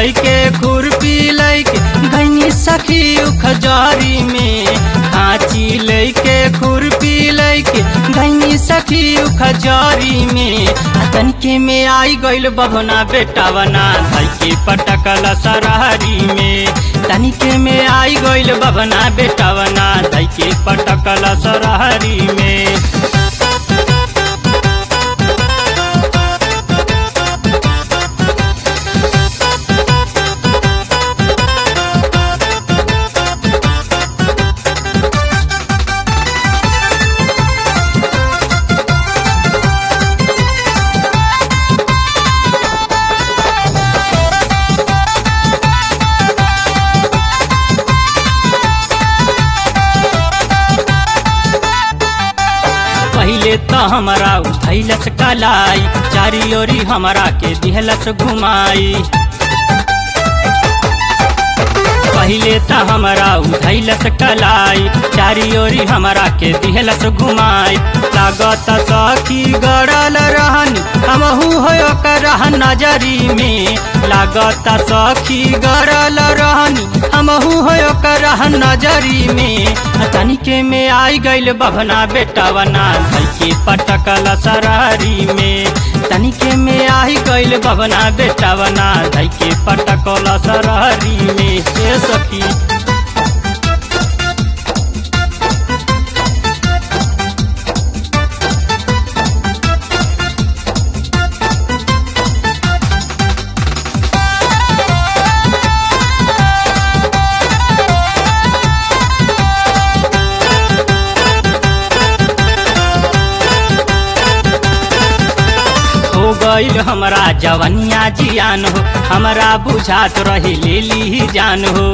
लैके खुरपी लैके गैनी सखी उखजारी में खाची लैके खुरपी लैके गैनी सखी उखजारी में आ तनके में आई गइल बभना बेटावना धई के पटकल सरहरी में तनिके में आई गइल बभना बेटावना धई के पटकल सरहरी में पहले तो हमारा उठैलस कलाई चारी ओरी हमारा के दिहलस घुमाई पहले तो हमारा उठैलस कलाई चारी ओरी हमारा के दिहलस घुमाई लागत सखी गड़ल रहनी हमहू हो कर नजरी में लागत सखी गड़ल रहनी हमहू हो कर नजरी में तनिके में आई गइल बभना बेटावना धई के पटकल सरहरी में तनिके में आई गइल बभना बेटावना धई के पटकल सरहरी में ए सखी हो गईल हमरा जवनिया जियान हो हमरा बुझात रही ले ली जान हो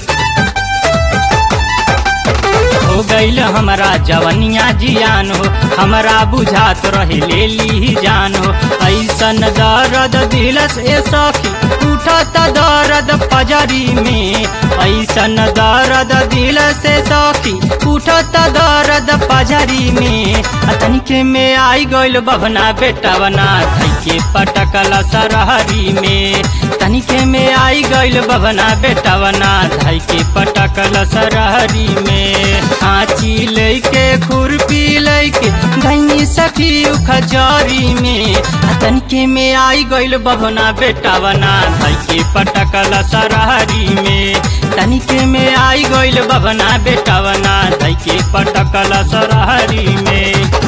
हो गईल हमरा जवनिया जियान हो हमरा बुझात रही ले ली जान हो ऐसन दर्द दिलस ए सखी उठत दर्द पजरी में ऐसन दर्द दिलस ए सखी उठत दर्द पजरी में तनिके में आई गइल बभना बेटावना धई के पटकल सरहरी में तनिके में आई गइल बभना बेटावना धई के पटकल सरहरी में आची लैके खुरपी लैके गैनी सखी उखजारी में तनिके में आई गइल बभना बेटावना धई के पटकल सरहरी में तनिके में आई गइल बभना बेटावना धई के पटकल सरहरी में